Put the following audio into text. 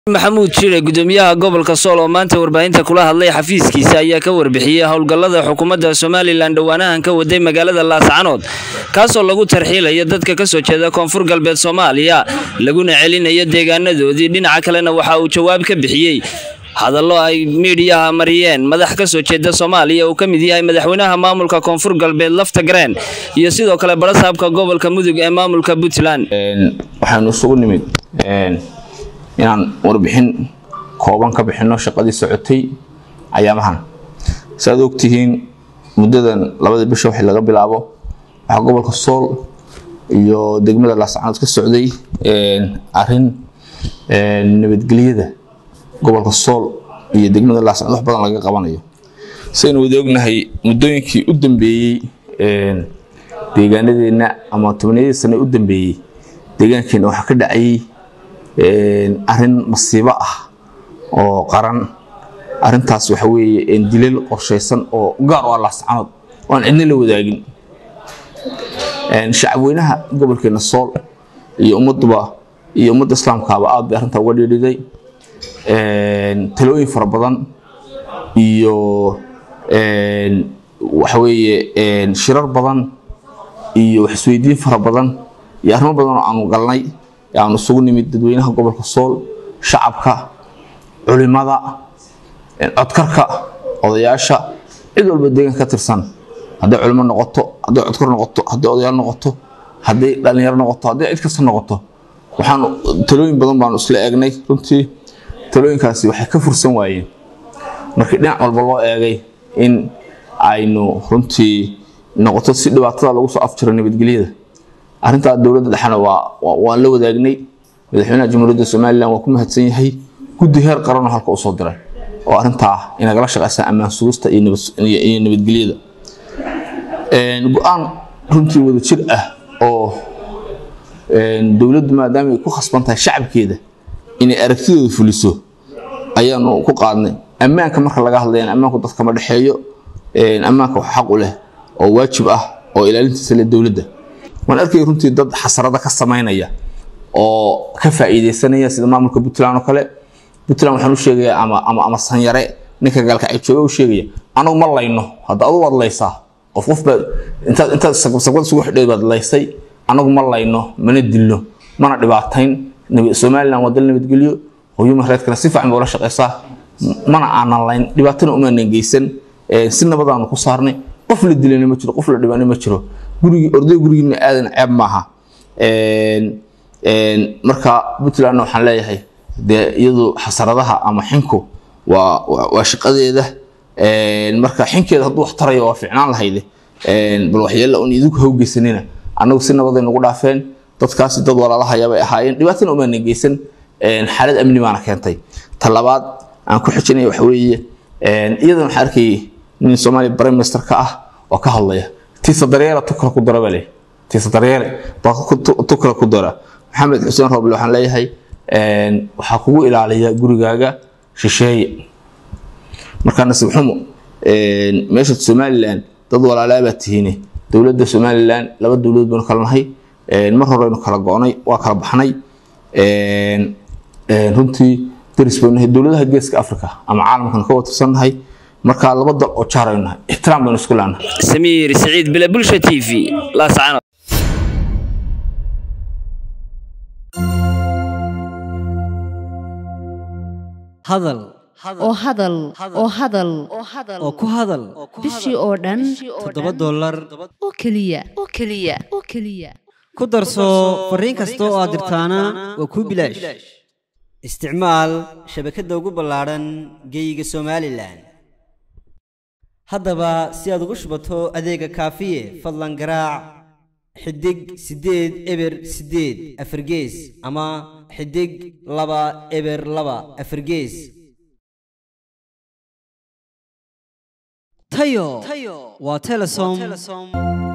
maxamuud jire gudoomiyaha gobolka sool oo maanta warbaahinta kula hadlay xafiiskiisa ayaa ka warbixiyey howlgallada xukuumadda somalilan dhowaanahan ka waday magaalada laascanood kaasoo lagu tarxiilayo dadka kasoo jeeda koonfur galbeed soomaaliya laguna celinayo deegaanadoodii dhinaca kalena waxa uu jawaab ka bixiyey hadallo ay miidhiyaha mariyeen madax ka soo jeeda soomaaliya uu ka mid yahay madaxweynaha maamulka koonfur galbeed lafta gareen iyo sidoo kale barasaabka gobolka mudug ee maamulka puntland waxaanu isugu nimid inaan warbixin kooban ka bixino shaqadii socotay ayaamahan saaad ogtihiin muddadan labada bisha wixii laga bilaabo waxaa gobolka sool iyo degmada laascanood ka socday arin nabadgelyada gobolka sool iyo degmada laascanood wax badan laga qabanayo saynu wada ognahay muddooyinkii u dambeeyey deegaanadeenna ama tobniyadii sane u dambeeyey deegaankeena waxaa ka dhacayay arin masiibo ah oo qaran arintaas waxa weeye dilal qorshaysan oo gaar u ah laascanood oo aan cidna la wadaagin shacabweynaha gobolkeena sool iyo ummaduba iyo ummadda islaamkaaba aad bay arrintaa uga dhiidhiday talooyin fara badan iyo waxa weeye shirar badan iyo wax isweydiin fara badan iyo arrimo badan oo aanu galnay aanu isugu nimid dadweynaha gobolka sool shacabka culimada codkarka odayaasha cid walba deegaan ka tirsan hadday culimo noqoto hadday codkar noqoto hadday odayaal noqoto hadday dhalinyaro noqoto hadday cid kasta noqoto waxaan talooyin badan baanu isla eegnay runtii talooyinkaasi waxay ka fursan waayeen markii dhinac walba loo eegay in aynu runtii noqoto si dhibaatada lagu soo afjiro nabadgelyada arrintaa dowladda dhexena waan la wadaagnay madaxweynaha jamhuuriyadda somalilan waa ku mahadsan yahay guddi heer qaranoo halka usoo diray oo arrintaa inagala shaqaysa ammaan sugista iyo nabadgelyada go-aan runtii wada jir ah oo dowladdu maadaama ay ku khasban tahay shacabkeeda inay aragtidooda fuliso ayaanu ku qaadnay ammaanka marka laga hadlayana ammaanku dadka ma dhexeeyo ammaanka wax xaq u leh oo waajib ah oo ilaalintiisa leh dowladda waan arkay runtii dad xasarada ka samaynaya oo ka faa'iidaysanaya sida maamulka puntland oo kale puntland waxaan u sheegayaa ama ama ama sanyare ninka gaalka ay jooga u sheegaya anagu ma layno hadda adu waad laysaa qof qof baad intaad intaad sagbad isugu xidheed baad laysay anagu ma layno mana dilno mana dhibaatayn somaliland waa dal nabadgelyo oo human rightskana si fiican bay ula shaqaysaa mana aanan layn dhibaatana umaanan geysan si nabadaanu ku saarnay qof la dilana ma jiro qof la dhibana ma jiro gurigii orday gurigiina aadan ceeb maaha marka puntlandna waxaan leeyahay dee iyadu xasaradaha ama xinku waa waa shaqadeeda marka xinkeeda hadduu wax tarayo waa ficnaan lahayde bal waxyeella un idinku hawgeysanina annagu si nabaday nagu dhaafeen dadkaasi dad walaalahayaa bay ahaayeen dhibaatana umaana geysan xaalad amni baana keentay ta labaad aan ku xijinaya waxa weeye iyadana waxaan arkayay nin soomaaliya prime minister ka ah oo ka hadlaya tiisa daryeela tu kale ku dara baa leeyahay tiisa daryeele baa tu kale ku dara maxamed xuseen rooble waxaan leeyahay waxaa kugu ilaaliya gurigaaga shisheeye markaa nasiib xumo meesha somaliland dad walaalaa baa tihiine dowladda somaliland laba dowladood baynu kala nahay mar horeynu kala go-nay waa kala baxnay runtii daris baynu nahay dowladaha geeska africa ama caalamkan ka watirsannahay markaa laba dal oo jaaraynu nahay ixtiraam baynu isku leenahay samiir siciid bile bulsha t v laascanood hadal oo hadal oo hadal oo ku hadal bishii oo dhan toddoba dollar oo keliya oo keliya oo keliya ku darso fariin kasta oo aad dirtaana waa kuu bilaash isticmaal shabakadda ugu ballaadhan geeyiga somalilan haddaba si aad ugu shubato adeega kaafiye fadlan garaac xidig siddeed eber siddeed afargees ama xidig laba eber laba afargees tayo waa telesom